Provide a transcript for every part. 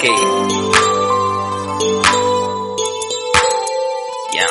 Okay. Yeah.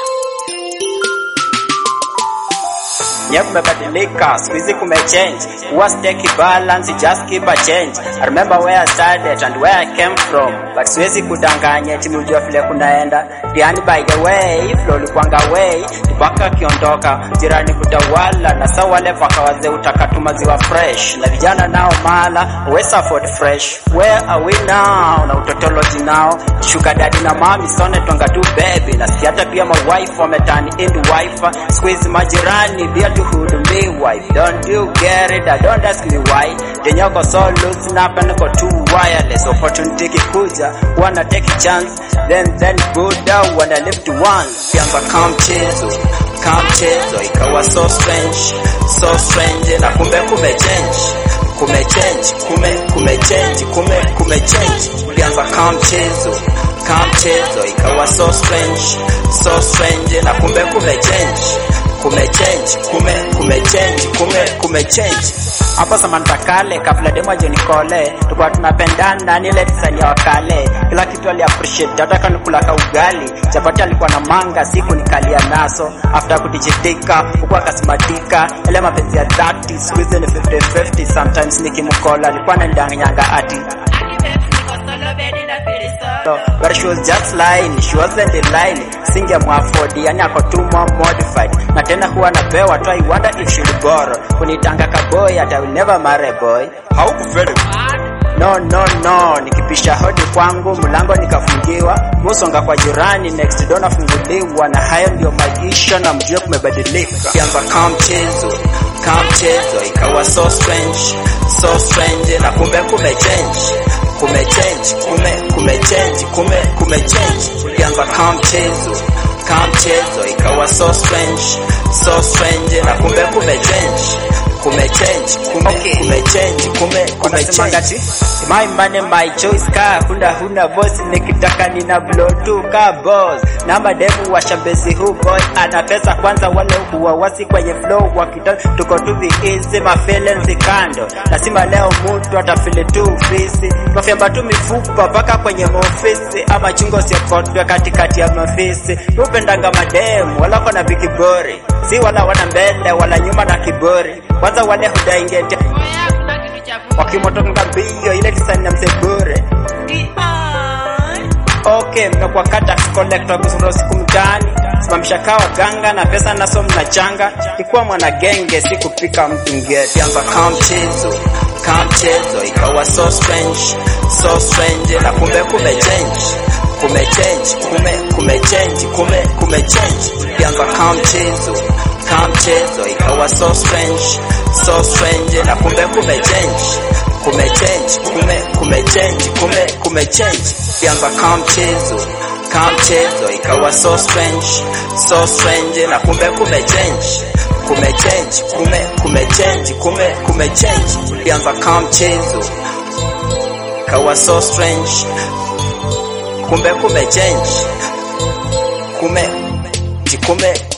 Nye kumebadilika, siku hizi kumechange. Huwa steki balance, just keep a change. I remember where I started and where I came from. But siwezi kudanganya eti mlijua vile kunaenda. Diani by the way, flow ulikuanga way, tubaka akiondoka, jirani kutawala na sawa wale paka wazee utakatu maziwa fresh. Na vijana nao mala, wesa afford fresh. Where are we now? Na utotology nao. Shuka daddy na mami sone twanga tu baby. Na si hata pia ma wife wametani into wife. Squeeze majirani bila tuhudumiwa. If don't you get it, I don't ask me why. Denyoko so loose na hapa niko too wireless. Opportunity kikuja, wanna take a chance. Then then go down, wanna live to once. Kianza kama mchezo, kama mchezo ikawa so strange, so strange na kumbe kumechange kumechange kume kumechange kume kumechange ulianza kama mchezo kama mchezo ikawa so strange so strange na kumbe kumechange kumechange kume kumechange kume kumechange hapo Samantha kale kabla demo John Kole tulikuwa tunapendana ni ile design ya wakale kila kitu ali appreciate hata kama kula ka ugali chapati alikuwa na manga siku nikalia naso after kudijitika huku akasimatika ile mapenzi ya dhati siku hizi ni 50 50 sometimes nikimkola alikuwa ananidanganyanga ati No, but she was just lying, she wasn't in line. Singemwafodi, yani ako too more modified. Na tena huwa napewa tu, I wonder if she'll borrow. Kunitanga kaboy, hata will never marry boy. Haukufeli. No, no, no, nikipisha hodi kwangu mlango nikafungiwa, musonga kwa jirani, next door nafunguliwa, na hayo ndio maisha na mjue kumebadilika. Kianza kama mchezo, kama mchezo ikawa so strange, so strange na kumbe kumechange kumechange kume kumechange kume kumechange ulianza kama mchezo kama mchezo ikawa so strange so strange na kumbe kumechange kumechange kume okay. kumechange kume kumechange my money my choice ka huna huna boss nikitaka nina blow tu ka boss na mademu wa shambezi hu boy ana pesa kwanza wale huwa wasi kwenye flow wakita tuko tu easy ma feelings kando lazima leo mtu atafili tu fisi mafyamba tu mifupa mpaka kwenye maofisi ama chungo siokotwe katikati ya mafisi upendanga mademu wala kona vikibori si wala wana mbele wala nyuma na kibori kwanza wale hudaingete wakimotoka mbio ile kisani ya msebure okay mmekuwa kata collector kusuro siku mtaani simamisha kawa ganga na pesa naso mnachanga ikuwa mwana genge si kupika mtu ngeti anza kama mchezo kama mchezo ikawa so strange so strange na kumbe kumechange kumechange kume kumechange kume kumechange ilianza kama mchezo kama mchezo ikawa so strange so strange na kumbe kumechange kumechange kume kumechange kume kumechange ilianza kama mchezo kama mchezo ikawa so strange so strange na kumbe kumechange kumechange kume kumechange kume kumechange ilianza kama mchezo ikawa so strange kumbe kumechange kume kume